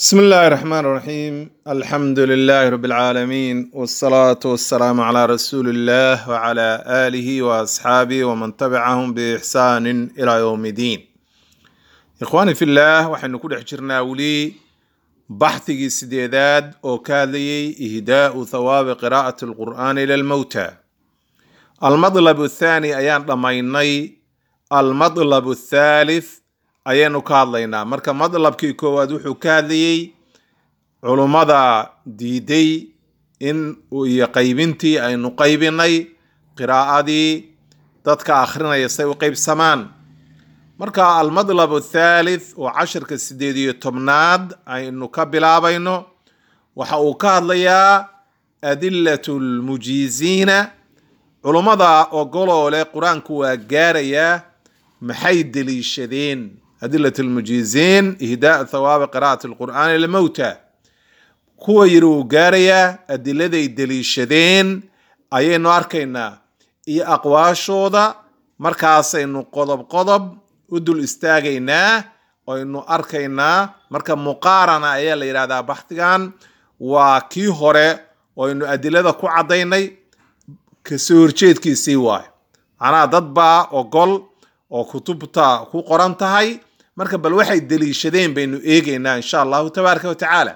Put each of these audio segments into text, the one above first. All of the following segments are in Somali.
بسم الله الرحمن الرحيم الحمد لله رب العالمين والصلاة والسلام على رسول الله وعلى آله وأصحابه ومن تبعهم بإحسان إلى يوم الدين إخواني في الله وحن كل حجرنا ولي بحثي سديداد أو كاذي إهداء ثواب قراءة القرآن إلى الموتى المطلب الثاني أيان ضميني المطلب الثالث ayaanu ka hadlaynaa marka madlabkii koowaad wuxuu ka hadlayey culummada diiday in iyo qaybintii aynu qaybinay qiraa'adii dadka akhrinaya say u qaybsamaan marka almadlab athaalith oo cashirka sideed iyo tobnaad aynu ka bilaabayno waxa uu ka hadlayaa adilatu lmujiiziina culummada ogoloo leh qur-aanku waa gaarayaa maxay deliishadeen adilat lmujiiziin ihdaa thawaabi qiraa'ati lqur'aani lilmowta kuwa yiri wuu gaarayaa adiladay deliishadeen ayaynu arkaynaa iyo aqwaashooda markaasaynu qodob qodob u dul istaagaynaa aynu arkaynaa marka muqaarana ayaa la yidhahdaa baxdigan waa kii hore aynu adilada ku caddaynay kasoo horjeedkiisii waayo macnaha dad baa ogol oo kutubta ku qoran tahay marka bal waxay deliishadeen baynu eegeynaa insha allahu tabaaraka wa tacaala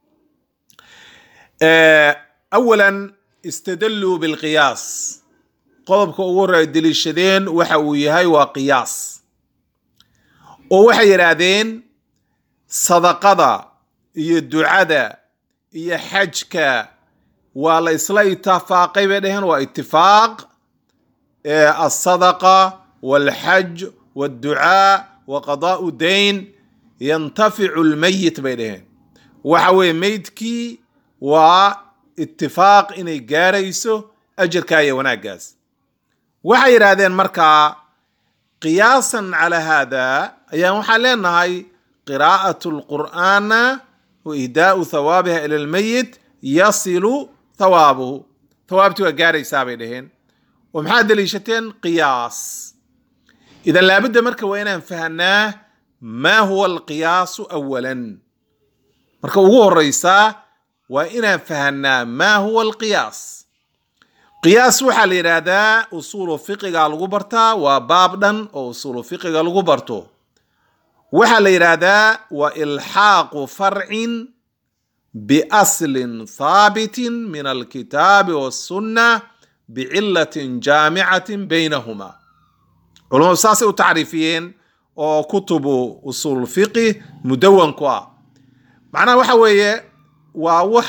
awalan istadalluu bilqiyaas qodobka ugu horreya deliishadeen waxa uu yahay waa qiyaas oo waxay yidhaahdeen sadaqada iyo ducada iyo xajka waa la isla itifaaqay bay dheheen waa itifaaq asadaqa walxaj walducaa wa qadaa'u dayn yantaficu lmayit bay dheheen waxa weeye meydkii waa itifaaq inay gaarayso ajarkaa iyo wanaaggaas waxay yidhaahdeen markaa qiyaasan calaa haada ayaan waxaan leenahay qiraa'atu lqur'aana wa ihdaa'u thawaabiha ila lmayit yasilu thawaabuhu thawaabtii waa gaaraysaa bay dheheen oo maxaa deliishateen qiyaas idan laabudda marka waa inaan fahanaa maa huwa alqiyaasu awalan marka ugu horeysaa waa inaan fahanaa maa huwa alqiyaas qiyaas waxaa la yidhaahdaa usuulu fiqiga lagu bartaa waa baab dhan oo usuulu fiqiga lagu barto waxaa la yidhaahdaa waa ilxaaqu farcin biaslin thaabitin min alkitaabi wasunna bicilatin jaamicatin baynahuma culamadu saasay u tacriifiyeen oo kutubu usuul fiqi mudawanku ah macnaha waxa weeye waa wax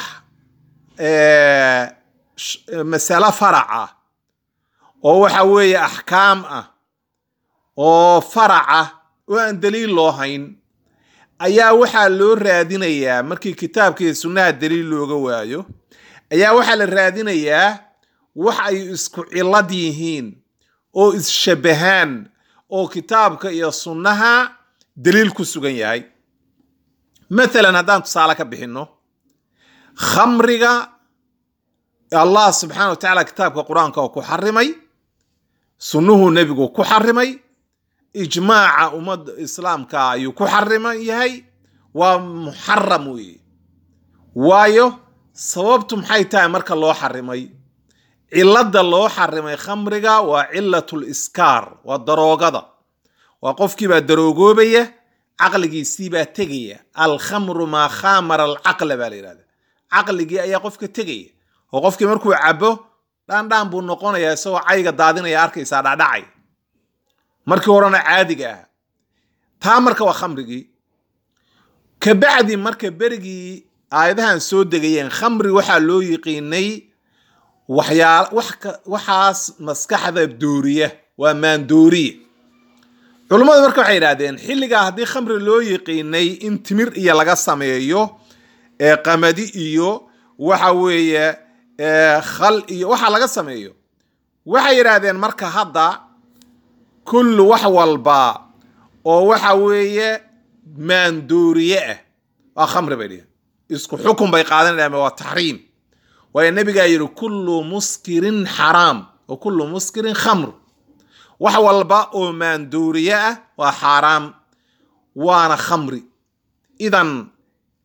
masalo farac ah oo waxa weeye axkaam ah oo farac ah oo aan daliil loo hayn ayaa waxaa loo raadinayaa markii kitaabka iyo sunnaha daliil looga waayo ayaa waxaa la raadinayaa wax ay isku cilad yihiin oo is-shabahaan oo kitaabka iyo sunnaha daliil ku sugan yahay mathalan haddaan tusaale ka bixinno khamriga allah subxaana wa tacaala kitaabka qur-aanka oo ku xarimay sunnuhu nebigu ku xarimay ijmaaca ummadda islaamka ayuu ku xariman yahay waa muxaram weeye waayo sababtu maxay tahay marka loo xarimay cilada loo xarimay khamriga waa cilatul iskaar waa daroogada waa qofkiibaa daroogoobaya caqligiisiibaa tegaya alkhamru maa khamara alcaqla baa la yidhahda caqligii ayaa qofka tegaya oo qofkii markuu cabo dhaandhaan buu noqonayaa isagoo cayga daadinaya arkaysaa dhacdhacay markii horena caadiga ah taa marka waa khamrigii kabacdi marka berigii aayadahan soo degayeen khamri waxaa loo yiqiinay waxyaa waxaas maskaxda dooriya waa maandooriye culummadu marka waxay yidhahdeen xilligaa haddii khamri loo yiqiinay in timir iyo laga sameeyo qamadi iyo waxa weeye khal iyo waxa laga sameeyo waxay yidhaahdeen marka hadda kullu wax walba oo waxa weeye maandooriye ah waa khamri bay dhihin isku xukun bay qaadanayaan waa taxriim waayo nabigaa yidhi kullu muskirin xaraam wa kullu muskirin khamr wax walba oo maanduuriye ah waa xaaraam waana khamri idan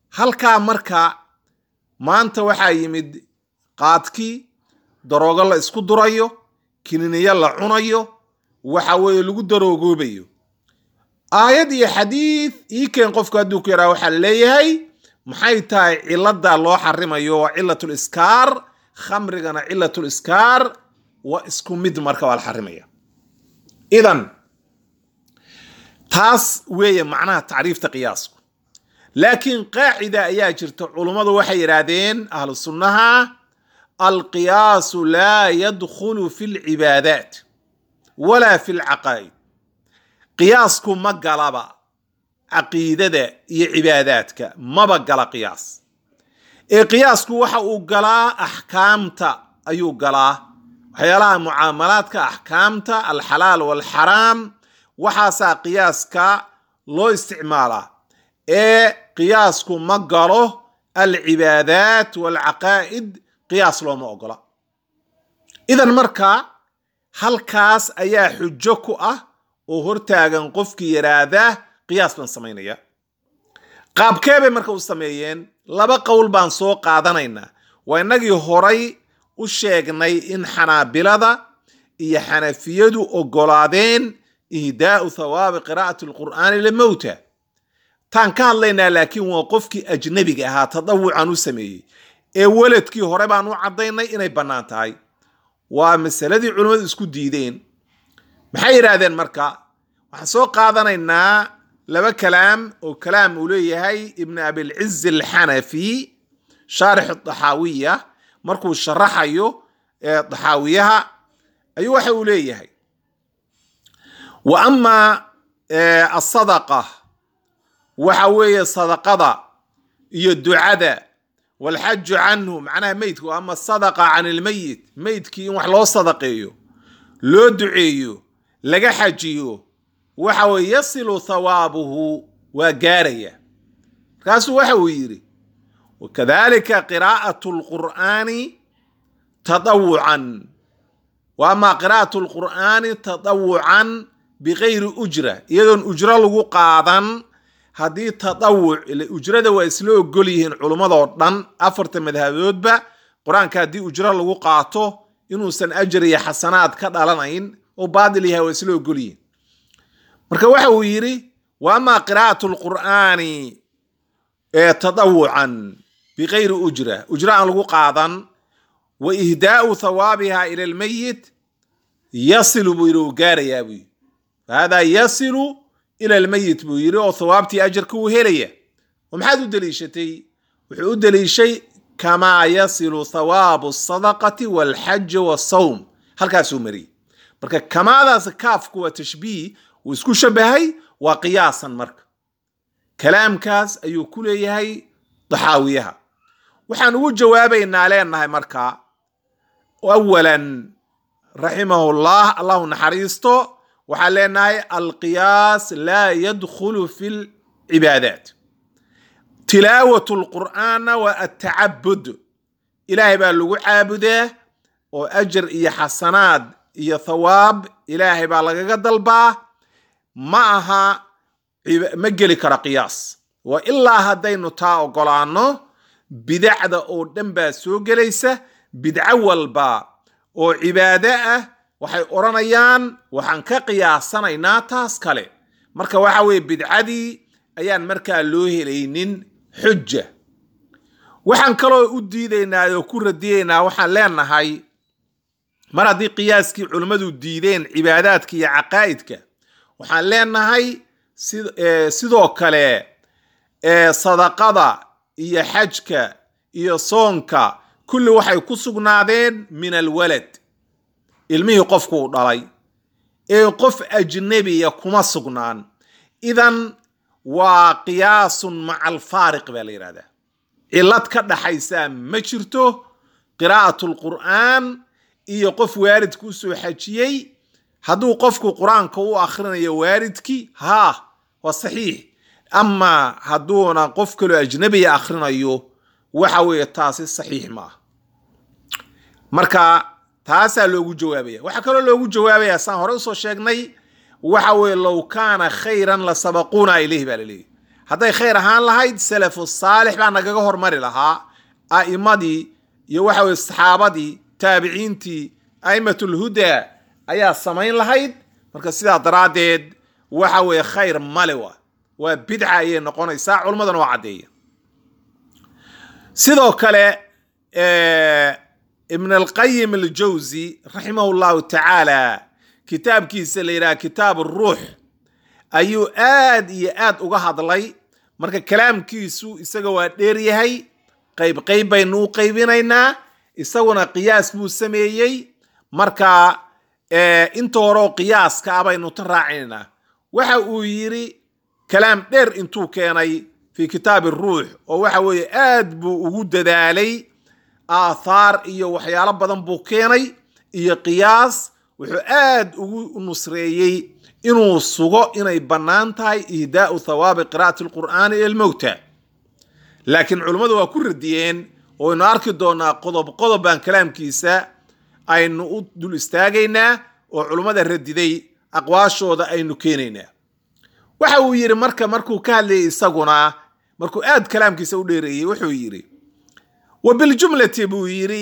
halkaa marka maanta waxaa yimid qaadkii daroogo la isku durayo kininiyo la cunayo waxa weeye lagu daroogoobayo aayad iyo xadiid ii keen qofku hadduu ku yaraa waxaa leeyahay maxay tahay cilada loo xarimayo waa cilatul iskaar khamrigana cilatul iskaar waa isku mid marka waa la xarimaya idan taas weeye macnaha tacriifta qiyaasku laakiin qaacida ayaa jirta culummadu waxay yidhaahdeen ahlu sunnaha alqiyaasu laa yadkhulu fi lcibaadaat walaa fi lcaqaa'id qiyaasku ma galaba caqiidada iyo cibaadaadka maba gala qiyaas ee qiyaasku waxa uu galaa axkaamta ayuu galaa waxyaalaha mucaamalaadka axkaamta alxalaal walxaraam waxaasaa qiyaaska loo isticmaalaa ee qiyaasku ma galo alcibaadaat walcaqaa'id qiyaas looma ogola idan marka halkaas ayaa xujo ku ah oo hortaagan qofkii yaraada qiyaas baan samaynaya qaabkee bay marka u sameeyeen laba qowl baan soo qaadanaynaa waa innagii horay u sheegnay in xanaabilada iyo xanafiyadu ogolaadeen ihdaau thawaabi qiraa'ati alqur'aani limowta taan ka hadlaynaa laakiin waa qofkii ajnabiga ahaa tadawucan u sameeyey ee weladkii hore baan u caddaynay inay bannaan tahay waa masaladii culimmadu isku diideen maxay yidhaahdeen marka waxaan soo qaadanaynaa laba kalaam oo kalaam uu leeyahay ibn abilciz alxanafi shaarix daxaawiya markuu sharaxayo daxaawiyaha ayuu waxa uu leeyahay wa ama asadaqa waxa weeye sadaqada iyo ducada walxaju canhu macnaha meydku ama sadaqa can ilmeyit meydkii in wax loo sadaqeeyo loo duceeyo laga xajiyo waxa weye yasilu thawaabuhu waa gaaraya markaasuu waxa uu yidhi wakadalika qiraa'atu lqur'aani tadawucan wa ama qiraa'atu lqur'aani tadawucan bikayri ujra iyadoon ujro lagu qaadan haddii tadawuc ujrada waa isla ogol yihiin culummadoo dhan afarta madhaboodba qur-aanka haddii ujro lagu qaato inuusan ajar iyo xasanaad ka dhalanayn oo baadil yahay waa isla ogol yihiin marka waxa uu yidhi wa ama qiraa'atu lqur'aani tadawucan bikayri ujra ujro aan lagu qaadan wa ihdaau thawaabiha ila lmeyit yasilu buu yidhi uu gaarayaa buu yidhi fahada yasilu ila almeyit buu yidhi oo thawaabtii ajarka uu helaya oo maxaad u deliishatay wuxuu u deliishay kamaa yasilu thawaabu asadaqati walxaji wasawm halkaasuu mariyey marka kamaadaas kaafku waa tashbiih uu isku shabahay waa qiyaasan marka kalaamkaas ayuu ku leeyahay daxaawiyaha waxaan ugu jawaabaynaa leenahay marka awalan raximahullah allahu naxariisto waxaan leenahay alqiyaas laa yadkhulu fi lcibaadaat tilaawat lqur'aana waa atacabud ilaahay baa lagu caabudaa oo ajar iyo xasanaad iyo thawaab ilaahay baa lagaga dalbaa ma aha ma geli karo qiyaas waa ilaa haddaynu taa ogolaano bidacda oo dhan baa soo gelaysa bidco walba oo cibaado ah waxay odhanayaan waxaan ka qiyaasanaynaa taas kale marka waxa weeye bidcadii ayaan markaa loo helaynin xuja waxaan kaloo u diidaynaa oo ku radiyaynaa waxaan leenahay mar haddii qiyaaskii culimmadu diideen cibaadaadka iyo caqaa'idka waxaan leenahay sidoo kale sadaqada iyo xajka iyo soonka kulli waxay ku sugnaadeen min alwalad ilmihii qofkuu dhalay ee qof ajnabiya kuma sugnaan idan waa qiyaasun maca alfaariq baa la yidhahdaa cillad ka dhaxaysaa ma jirto qiraa'at lqur'aan iyo qof waalidku u soo xajiyey hadduu qofku qur-aanka u akhrinayo waalidkii haa waa saxiix amaa hadduuna qof kaloo ajnabiya akhrinayo waxa weeye taasi saxiix maaha marka taasaa loogu jawaabaya waxaa kaloo loogu jawaabaya saan hore usoo sheegnay waxa weeye low kaana khayran la sabaquuna ilayh baa laleeyahy hadday khayr ahaan lahayd salafu saalix baa nagaga hormari lahaa a'imadii iyo waxa weye saxaabadii taabiciintii a'immatulhuda ayaa samayn lahayd marka sidaa daraaddeed waxa weeye khayr male wa waa bidca ayay noqonaysaa culimmadana waa caddeeya sidoo kale ibn alqayim aljawsi raximahu llahu tacaala kitaabkiisa la yidhaha kitaab ruux ayuu aad iyo aad uga hadlay marka kalaamkiisu isaga waa dheeryahay qayb qayb baynu u qaybinaynaa isaguna qiyaas buu sameeyey marka inta horeoo qiyaaska ah baynu ta raacinaynaa waxa uu yidhi kalaam dheer intuu keenay fi kitaabi ruux oo waxa weeye aad buu ugu dadaalay aathaar iyo waxyaalo badan buu keenay iyo qiyaas wuxuu aad ugu nusreeyey inuu sugo inay bannaan tahay ihdaau thawaabi qira'ati alqur'aani ila almowta laakiin culummadu waa ku radiyeen oo aynu arki doonaa qodob qodob baan kalaamkiisa aynu u dul istaagaynaa oo culummada radiday aqwaashooda aynu keenaynaa waxa uu yidhi marka markuu ka hadlayay isaguna markuu aad kalaamkiisa u dheereeyey wuxuu yidhi wa biljumlati buu yidhi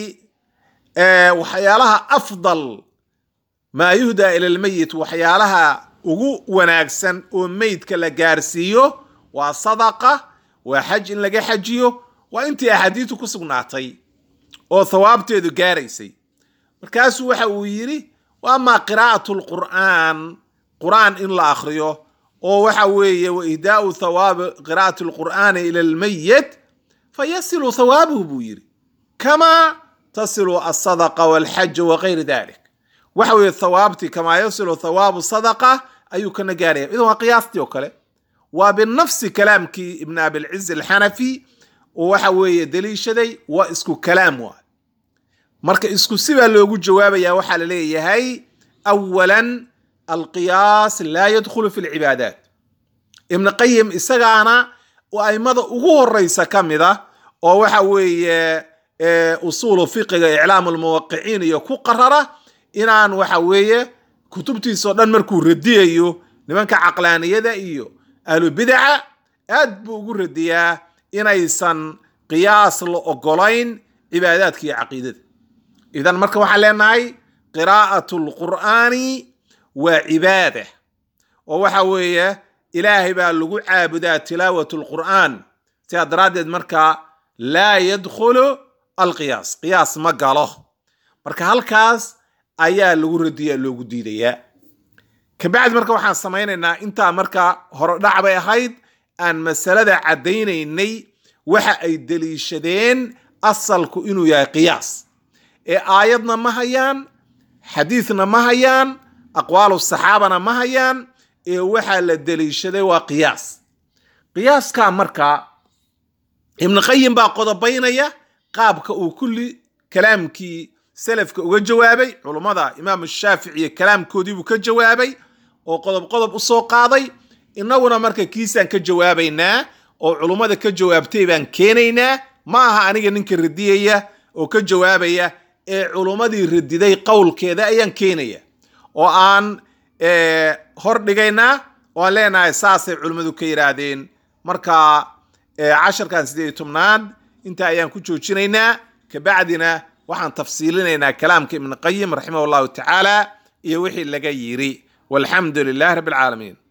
waxyaalaha afdal maa yuhdaa ila lmeyit waxyaalaha ugu wanaagsan oo meydka la gaarsiiyo waa sadaqa waa xaj in laga xajiyo waa intii axaadiistu ku sugnaatay oo thawaabteedu gaaraysay markaasuu waxa uu yidhi wa amaa qiraa'atu lqur'aan qur'aan in la akhriyo oo waxa weeye wa ihdaau thawaabi qiraa'ati lqur'aani ila almayit fayasilu thawaabuhu buu yidhi kamaa tasilu asadaqa walxaja wagayri dalik waxa weeye thawaabtii kamaa yasilu thawaabu sadaqa ayuu kana gaaraya idan waa qiyaastii oo kale waa binafsi kalaamkii ibn abilciz alxanafi oo waxa weeye daliishaday waa isku kalaam waa marka isku sibaa loogu jawaabaya waxaa la leeyahay awalan alqiyaas laa yadkhulu fi lcibaadaat ibn qayim isagaana aimada ugu horeysa ka mid a oo waxa weeye usuulu fiqiga iclaam lmuwaqiciin iyo ku qarara inaan waxa weeye kutubtiisao dhan markuu radiyayo nimanka caqlaaniyada iyo ahlubidaca aad buu ugu radiyaa inaysan qiyaas la ogolayn cibaadaadka iyo caqiidada idan marka waxaan leenahay qiraa'at lqur'aani waa cibaada oo waxa weeye ilaahay baa lagu caabudaa tilaawat lqur'aan sidaa daraaddeed marka laa yadkhulu alqiyaas qiyaas ma galo marka halkaas ayaa lagu radiya loogu diidayaa kabacdi marka waxaan samaynaynaa intaa marka horodhac bay ahayd aan masalada caddaynaynay waxa ay deliishadeen asalku inuu yahay qiyaas ee aayadna ma hayaan xadiidna ma hayaan aqwaalu saxaabana ma hayaan ee waxaa la deliishaday waa qiyaas qiyaaskaa marka ibnu qayim baa qodobaynaya qaabka uu kulli kalaamkii salafka uga jawaabay culummada imaam shaaficiiyo kalaamkoodiibuu ka jawaabay oo qodob qodob u soo qaaday innaguna marka kiisaan ka jawaabaynaa oo culummada ka jawaabtay baan keenaynaa ma aha aniga ninka radiyaya oo ka jawaabaya ee culummadii radiday qowlkeeda ayaan keenaya oo aan hor dhigaynaa oo aan leenahay saasay culimmadu ka yidhaahdeen marka casharkan sideed iyo tobnaad intaa ayaan ku joojinaynaa kabacdina waxaan tafsiilinaynaa kalaamka ibn qayim raximah allahu tacaala iyo wixii laga yiri walxamdu lilahi rabbi alcaalamiin